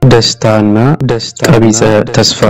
ደስታና ደስታ ቀቢጸ ተስፋ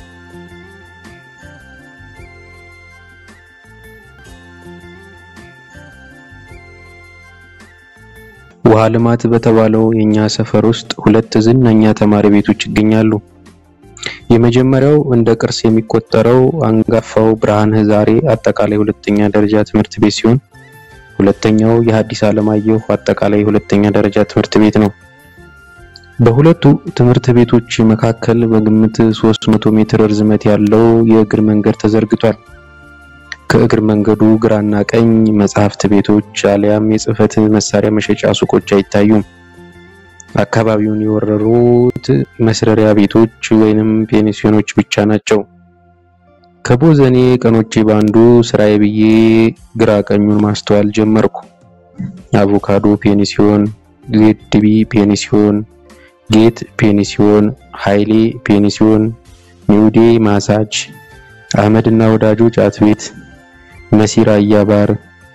ውሃ ልማት በተባለው የኛ ሰፈር ውስጥ ሁለት ዝነኛ ተማሪ ቤቶች ይገኛሉ። የመጀመሪያው እንደ ቅርስ የሚቆጠረው አንጋፋው ብርሃነ ዛሬ አጠቃላይ ሁለተኛ ደረጃ ትምህርት ቤት ሲሆን ሁለተኛው የሐዲስ ዓለማየሁ አጠቃላይ ሁለተኛ ደረጃ ትምህርት ቤት ነው። በሁለቱ ትምህርት ቤቶች መካከል በግምት 300 ሜትር ርዝመት ያለው የእግር መንገድ ተዘርግቷል። ከእግር መንገዱ ግራና ቀኝ መጽሐፍት ቤቶች አሊያም የጽህፈት መሳሪያ መሸጫ ሱቆች አይታዩም። አካባቢውን የወረሩት መስረሪያ ቤቶች ወይንም ፔንሲዮኖች ብቻ ናቸው። ከቦዘኔ ቀኖቼ ባንዱ ስራዬ ብዬ ግራ ቀኙን ማስተዋል ጀመርኩ። አቮካዶ ፔንሲዮን፣ ዜድቢ ፔንሲዮን፣ ጌት ፔንሲዮን፣ ኃይሌ ፔንሲዮን፣ ኒውዴ ማሳጅ፣ አህመድና ወዳጆ ጫት ቤት፣ መሲራ አያባር፣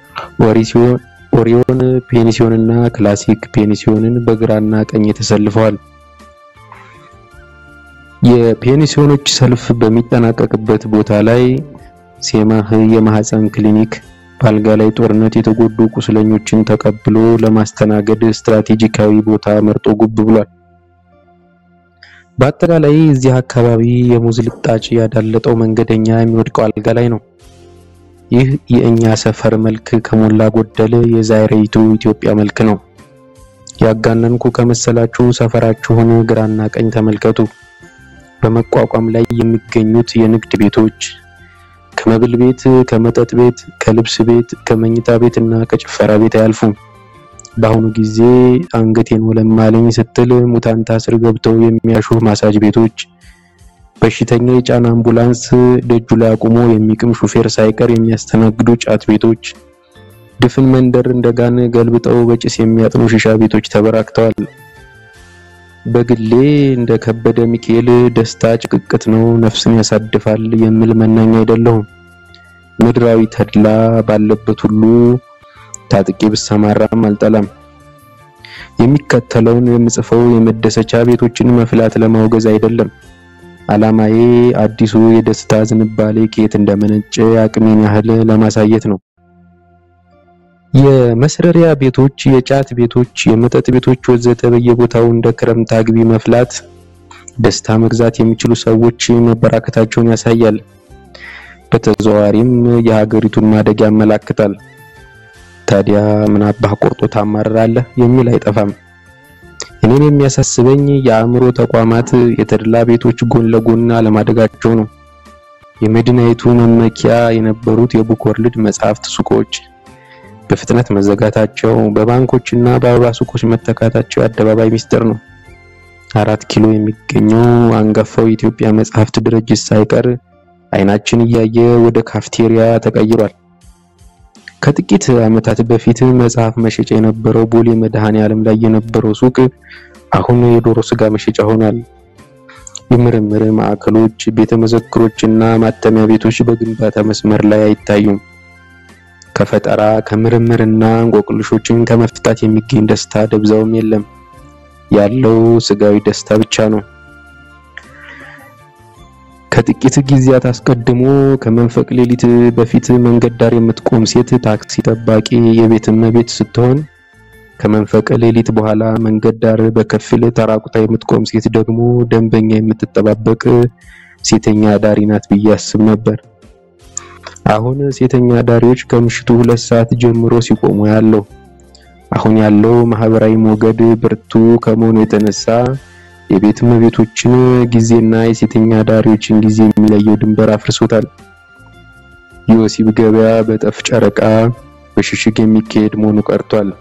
ኦሪዮን ፔንሲዮን እና ክላሲክ ፔንሲዮንን በግራና ቀኝ ተሰልፈዋል። የፔንሲዮኖች ሰልፍ በሚጠናቀቅበት ቦታ ላይ ሴማህ የማህፀን ክሊኒክ በአልጋ ላይ ጦርነት የተጎዱ ቁስለኞችን ተቀብሎ ለማስተናገድ ስትራቴጂካዊ ቦታ መርጦ ጉብ ብሏል። በአጠቃላይ እዚህ አካባቢ የሙዝ ልጣጭ ያዳለጠው መንገደኛ የሚወድቀው አልጋ ላይ ነው። ይህ የእኛ ሰፈር መልክ ከሞላ ጎደል የዛሬይቱ ኢትዮጵያ መልክ ነው። ያጋነንኩ ከመሰላችሁ ሰፈራችሁን ግራና ቀኝ ተመልከቱ። በመቋቋም ላይ የሚገኙት የንግድ ቤቶች ከመብል ቤት፣ ከመጠጥ ቤት፣ ከልብስ ቤት፣ ከመኝታ ቤት እና ከጭፈራ ቤት አያልፉም። በአሁኑ ጊዜ አንገቴን ወለማለኝ ስትል ሙታንታ ስር ገብተው የሚያሹ ማሳጅ ቤቶች፣ በሽተኛ የጫና አምቡላንስ ደጁ ላይ አቁሞ የሚቅም ሹፌር ሳይቀር የሚያስተናግዱ ጫት ቤቶች፣ ድፍን መንደር እንደጋን ገልብጠው በጭስ የሚያጥኑ ሺሻ ቤቶች ተበራክተዋል። በግሌ እንደ ከበደ ሚካኤል ደስታ ጭቅቅት ነው፣ ነፍስን ያሳድፋል የሚል መናኛ አይደለሁም። ምድራዊ ተድላ ባለበት ሁሉ ታጥቄ ብሰማራም አልጠላም። የሚከተለውን የምጽፈው የመደሰቻ ቤቶችን መፍላት ለማውገዝ አይደለም። ዓላማዬ አዲሱ የደስታ ዝንባሌ ከየት እንደመነጨ አቅሜን ያህል ለማሳየት ነው። የመስረሪያ ቤቶች፣ የጫት ቤቶች፣ የመጠጥ ቤቶች ወዘተ በየቦታው እንደ ክረምት አግቢ መፍላት ደስታ መግዛት የሚችሉ ሰዎች መበራከታቸውን ያሳያል። በተዘዋዋሪም የሀገሪቱን ማደግ ያመላክታል። ታዲያ ምን አባህ ቆርጦ ታማርራለህ የሚል አይጠፋም። እኔን የሚያሳስበኝ የአእምሮ ተቋማት የተድላ ቤቶች ጎን ለጎን አለማደጋቸው ነው። የመዲናይቱ መመኪያ የነበሩት የቡክ ወርልድ መጽሐፍት ሱቆች በፍጥነት መዘጋታቸው፣ በባንኮችና በአበባ ሱቆች መተካታቸው የአደባባይ ሚስጥር ነው። አራት ኪሎ የሚገኘው አንጋፋው የኢትዮጵያ መጽሐፍት ድርጅት ሳይቀር አይናችን እያየ ወደ ካፍቴሪያ ተቀይሯል። ከጥቂት ዓመታት በፊት መጽሐፍ መሸጫ የነበረው ቦሌ መድኃኔ ዓለም ላይ የነበረው ሱቅ አሁን የዶሮ ስጋ መሸጫ ሆኗል። የምርምር ማዕከሎች፣ ቤተ መዘክሮችና ማተሚያ ቤቶች በግንባታ መስመር ላይ አይታዩም። ከፈጠራ ከምርምርና እንቆቅልሾችን ከመፍታት የሚገኝ ደስታ ደብዛውም የለም። ያለው ስጋዊ ደስታ ብቻ ነው። ከጥቂት ጊዜያት አስቀድሞ ከመንፈቅ ሌሊት በፊት መንገድ ዳር የምትቆም ሴት ታክሲ ጠባቂ የቤት እመቤት ስትሆን ከመንፈቅ ሌሊት በኋላ መንገድ ዳር በከፊል ተራቁታ የምትቆም ሴት ደግሞ ደንበኛ የምትጠባበቅ ሴተኛ ዳሪ ናት ብዬ አስብ ነበር። አሁን ሴተኛ ዳሪዎች ከምሽቱ ሁለት ሰዓት ጀምሮ ሲቆሙ ያለው። አሁን ያለው ማህበራዊ ሞገድ ብርቱ ከመሆኑ የተነሳ የቤት እመቤቶችን ጊዜና የሴተኛ ዳሪዎችን ጊዜ የሚለየው ድንበር አፍርሶታል። የወሲብ ገበያ በጠፍ ጨረቃ በሽሽግ የሚካሄድ መሆኑ ቀርቷል።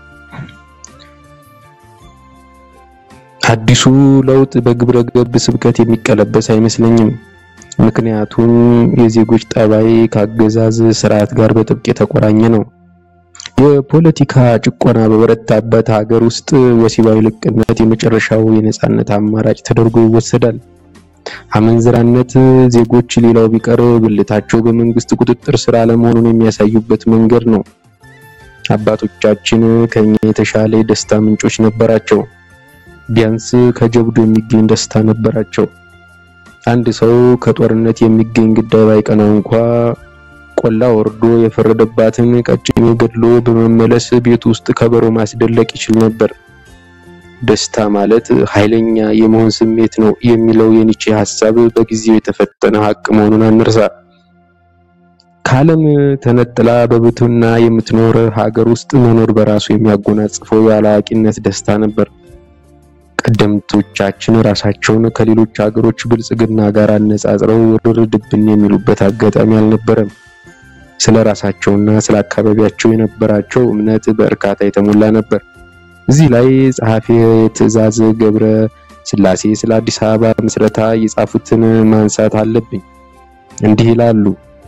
አዲሱ ለውጥ በግብረ ገብ ስብከት የሚቀለበስ አይመስለኝም። ምክንያቱም የዜጎች ጠባይ ከአገዛዝ ስርዓት ጋር በጥብቅ የተቆራኘ ነው። የፖለቲካ ጭቆና በበረታበት ሀገር ውስጥ ወሲባዊ ልቅነት የመጨረሻው የነጻነት አማራጭ ተደርጎ ይወሰዳል። አመንዝራነት ዜጎች ሌላው ቢቀር ብልታቸው በመንግስት ቁጥጥር ስር አለመሆኑን የሚያሳዩበት መንገድ ነው። አባቶቻችን ከኛ የተሻለ የደስታ ምንጮች ነበራቸው። ቢያንስ ከጀብዱ የሚገኝ ደስታ ነበራቸው። አንድ ሰው ከጦርነት የሚገኝ ግዳይ ባይቀናው እንኳ ቆላ ወርዶ የፈረደባትን ቀጭኔ ገድሎ በመመለስ ቤት ውስጥ ከበሮ ማስደለቅ ይችል ነበር። ደስታ ማለት ኃይለኛ የመሆን ስሜት ነው የሚለው የኒቼ ሐሳብ በጊዜው የተፈተነ ሀቅ መሆኑን አንርሳ። ከዓለም ተነጥላ በብቱና የምትኖር ሀገር ውስጥ መኖር በራሱ የሚያጎናጽፈው የአላዋቂነት ደስታ ነበር። ቀደምቶቻችን ራሳቸውን ከሌሎች ሀገሮች ብልጽግና ጋር አነጻጽረው ውርድብን የሚሉበት አጋጣሚ አልነበረም። ስለ ራሳቸውና ስለ አካባቢያቸው የነበራቸው እምነት በእርካታ የተሞላ ነበር። እዚህ ላይ ጸሐፊ ትእዛዝ ገብረ ስላሴ ስለ አዲስ አበባ ምስረታ የጻፉትን ማንሳት አለብኝ። እንዲህ ይላሉ።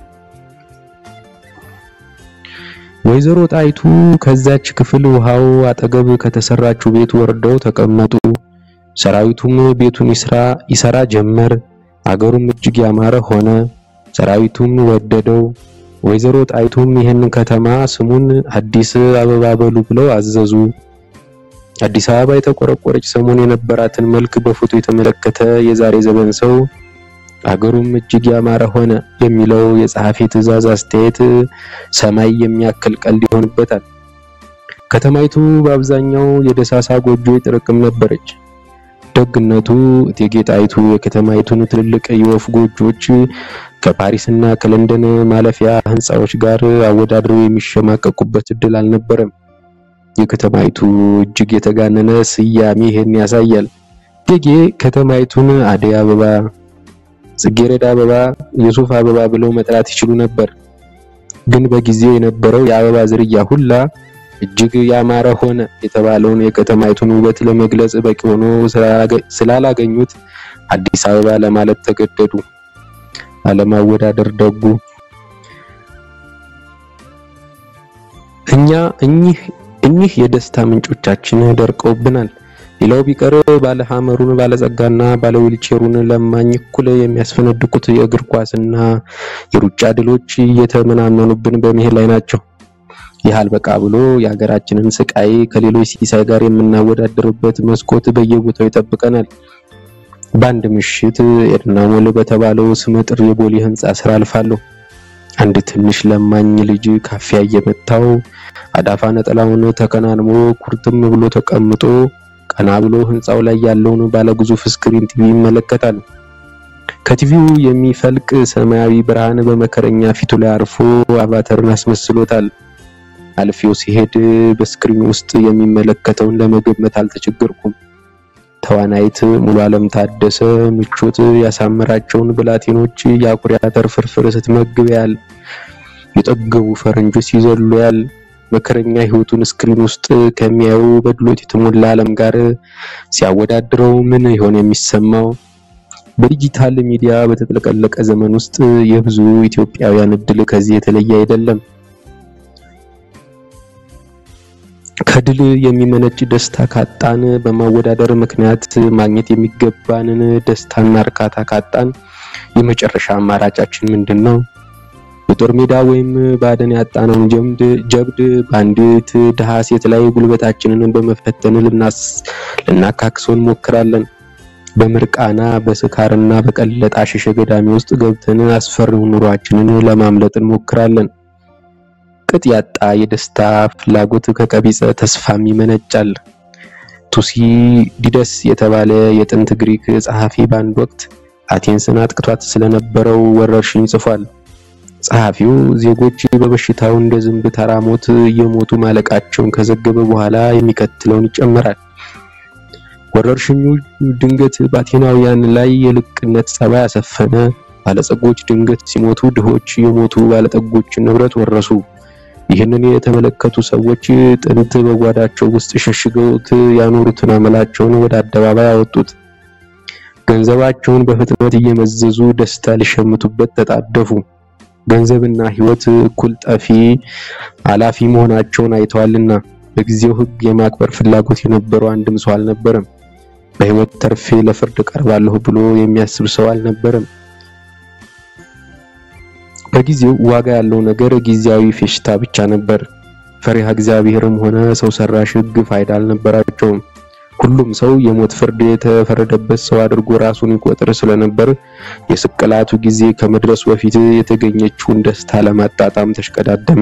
ወይዘሮ ጣይቱ ከዛች ክፍል ውሃው አጠገብ ከተሰራችው ቤት ወርደው ተቀመጡ። ሰራዊቱም ቤቱን ይስራ ይሰራ ጀመር። አገሩም እጅግ ያማረ ሆነ። ሰራዊቱም ወደደው። ወይዘሮ ጣይቱም ይህን ከተማ ስሙን አዲስ አበባ በሉ ብለው አዘዙ። አዲስ አበባ የተቆረቆረች ሰሞን የነበራትን መልክ በፎቶ የተመለከተ የዛሬ ዘመን ሰው አገሩም እጅግ ያማረ ሆነ የሚለው የጸሐፊ ትእዛዝ አስተያየት ሰማይ የሚያክል ቀልድ ይሆንበታል። ከተማይቱ በአብዛኛው የደሳሳ ጎጆ ጥርቅም ነበረች። ደግነቱ እቴጌ ጣይቱ የከተማይቱን ትልልቅ የወፍ ጎጆች ከፓሪስና ከለንደን ማለፊያ ሕንፃዎች ጋር አወዳድረው የሚሸማቀቁበት እድል አልነበረም። የከተማይቱ እጅግ የተጋነነ ስያሜ ይህን ያሳያል። እቴጌ ከተማይቱን አደይ አበባ፣ ጽጌረዳ አበባ፣ የሱፍ አበባ ብለው መጥራት ይችሉ ነበር። ግን በጊዜው የነበረው የአበባ ዝርያ ሁላ እጅግ ያማረ ሆነ የተባለውን የከተማይቱን ውበት ለመግለጽ በቂ ሆኖ ስላላገኙት አዲስ አበባ ለማለት ተገደዱ። አለማወዳደር ደጉ። እኛ እኚህ እኚህ የደስታ ምንጮቻችን ደርቀውብናል። ሌላው ቢቀር ባለ ሐመሩን ባለጸጋና ባለ ዊልቼሩን ለማኝ እኩል የሚያስፈነድቁት የእግር ኳስና የሩጫ ድሎች እየተመናመኑብን በመሄድ ላይ ናቸው። ይህ አልበቃ ብሎ የሀገራችንን ስቃይ ከሌሎች ሲሳይ ጋር የምናወዳደርበት መስኮት በየቦታው ይጠብቀናል። በአንድ ምሽት ኤድና ሞል በተባለው ስመጥር የቦሌ ህንጻ ስራ አልፋለሁ። አንድ ትንሽ ለማኝ ልጅ ካፊያ እየመታው አዳፋ ነጠላውን ተከናንሞ ኩርትም ብሎ ተቀምጦ ቀና ብሎ ህንጻው ላይ ያለውን ባለግዙፍ ስክሪን ቲቪ ይመለከታል። ከቲቪው የሚፈልቅ ሰማያዊ ብርሃን በመከረኛ ፊቱ ላይ አርፎ አቫተርን አስመስሎታል። አልፌው ሲሄድ በስክሪን ውስጥ የሚመለከተውን ለመገመት አልተቸገርኩም። ተዋናይት ሙሉ ዓለም ታደሰ ምቾት ያሳመራቸውን ብላቴኖች የአኩሪ አተር ፍርፍር ስትመግብ ያል የጠገቡ ፈረንጆች ሲዘሉ ያል መከረኛ ህይወቱን ስክሪን ውስጥ ከሚያዩ በድሎት የተሞላ ዓለም ጋር ሲያወዳድረው ምን ይሆን የሚሰማው? በዲጂታል ሚዲያ በተጥለቀለቀ ዘመን ውስጥ የብዙ ኢትዮጵያውያን እድል ከዚህ የተለየ አይደለም። ከድል የሚመነጭ ደስታ ካጣን፣ በማወዳደር ምክንያት ማግኘት የሚገባንን ደስታና እርካታ ካጣን የመጨረሻ አማራጫችን ምንድን ነው? የጦር ሜዳ ወይም ባደን ያጣነውን ጀብድ ጀብድ በአንዲት ድሃ ሴት ላይ ጉልበታችንን በመፈተን ልናካክሰው እንሞክራለን። በምርቃና በስካርና በቀለጠ አሸሸ ገዳሚ ውስጥ ገብተን አስፈሪው ኑሯችንን ለማምለጥ እንሞክራለን። ቅጥ ያጣ የደስታ ፍላጎት ከቀቢጸ ተስፋም ይመነጫል። ቱሲዲደስ የተባለ የጥንት ግሪክ ጸሐፊ በአንድ ወቅት አቴንስን አጥቅቷት ስለነበረው ወረርሽኝ ጽፏል። ጸሐፊው ዜጎች በበሽታው እንደ ዝንብ ተራሞት እየሞቱ ማለቃቸውን ከዘገበ በኋላ የሚከተለውን ይጨምራል። ወረርሽኙ ድንገት በአቴናውያን ላይ የልቅነት ጸባይ አሰፈነ። ባለጸጎች ድንገት ሲሞቱ፣ ድሆች የሞቱ ባለጠጎችን ንብረት ወረሱ። ይህንን የተመለከቱ ሰዎች ጥንት በጓዳቸው ውስጥ ሸሽገውት ያኖሩትን አመላቸውን ወደ አደባባይ አወጡት። ገንዘባቸውን በፍጥነት እየመዘዙ ደስታ ሊሸምቱበት ተጣደፉ። ገንዘብና ሕይወት እኩል ጠፊ አላፊ መሆናቸውን አይተዋልና በጊዜው ሕግ የማክበር ፍላጎት የነበረው አንድም ሰው አልነበረም። በሕይወት ተርፌ ለፍርድ ቀርባለሁ ብሎ የሚያስብ ሰው አልነበረም። በጊዜው ዋጋ ያለው ነገር ጊዜያዊ ፌሽታ ብቻ ነበር። ፈሪሃ እግዚአብሔርም ሆነ ሰው ሰራሽ ሕግ ፋይዳ አልነበራቸውም። ሁሉም ሰው የሞት ፍርድ የተፈረደበት ሰው አድርጎ ራሱን ይቆጥር ስለነበር የስቅላቱ ጊዜ ከመድረሱ በፊት የተገኘችውን ደስታ ለማጣጣም ተሽቀዳደመ።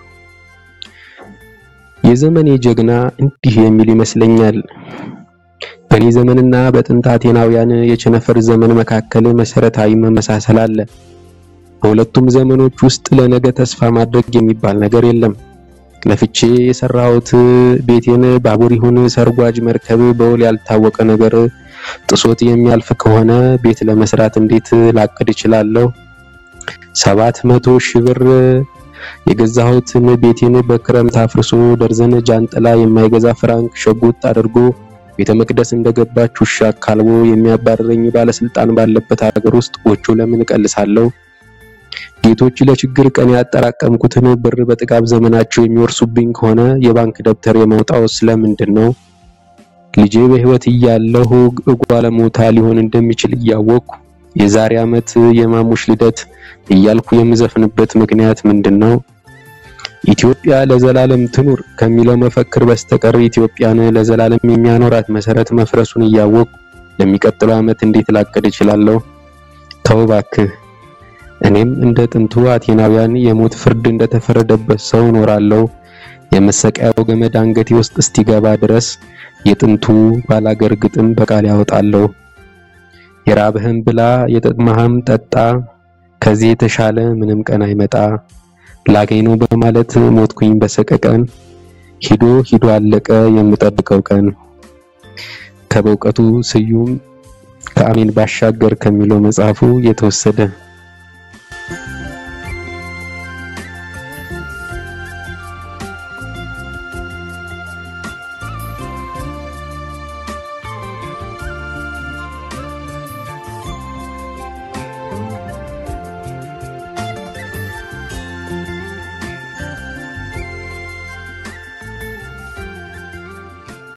የዘመኔ ጀግና እንዲህ የሚል ይመስለኛል። በእኔ ዘመንና በጥንት አቴናውያን የቸነፈር ዘመን መካከል መሰረታዊ መመሳሰል አለ። በሁለቱም ዘመኖች ውስጥ ለነገ ተስፋ ማድረግ የሚባል ነገር የለም። ለፍቼ የሰራሁት ቤቴን ባቡር ይሁን ሰርጓጅ መርከብ በውል ያልታወቀ ነገር ጥሶት የሚያልፍ ከሆነ ቤት ለመስራት እንዴት ላቅድ እችላለሁ? ሰባት መቶ ሺህ ብር የገዛሁትን ቤቴን በክረምት አፍርሶ ደርዘን ጃንጥላ የማይገዛ ፍራንክ ሸጉጥ አድርጎ ቤተ መቅደስ እንደገባች ውሻ ካልቦ የሚያባረረኝ ባለስልጣን ባለበት ሀገር ውስጥ ጎጆ ለምን እቀልሳለሁ? ጌቶች ለችግር ቀን ያጠራቀምኩትን ብር በጥጋብ ዘመናቸው የሚወርሱብኝ ከሆነ የባንክ ደብተር የመውጣው ስለምንድን ነው? ልጄ በሕይወት እያለሁ እጓለሞታ ሊሆን እንደሚችል እያወቅኩ የዛሬ ዓመት የማሙሽ ልደት እያልኩ የምዘፍንበት ምክንያት ምንድን ነው? ኢትዮጵያ ለዘላለም ትኑር ከሚለው መፈክር በስተቀር ኢትዮጵያን ለዘላለም የሚያኖራት መሰረት መፍረሱን እያወቅኩ ለሚቀጥለው ዓመት እንዴት ላቅድ እችላለሁ? ተው እባክህ። እኔም እንደ ጥንቱ አቴናውያን የሞት ፍርድ እንደተፈረደበት ሰው እኖራለሁ። የመሰቀያው ገመድ አንገቴ ውስጥ እስቲገባ ድረስ የጥንቱ ባላገር ግጥም በቃል ያወጣለሁ። የራብህም ብላ የጠማህም ጠጣ፣ ከዚህ የተሻለ ምንም ቀን አይመጣ። ላገኝ ነው በማለት ሞትኩኝ በሰቀቀን፣ ሂዶ ሂዶ አለቀ የምጠብቀው ቀን። ከበእውቀቱ ስዩም ከአሜን ባሻገር ከሚለው መጽሐፉ የተወሰደ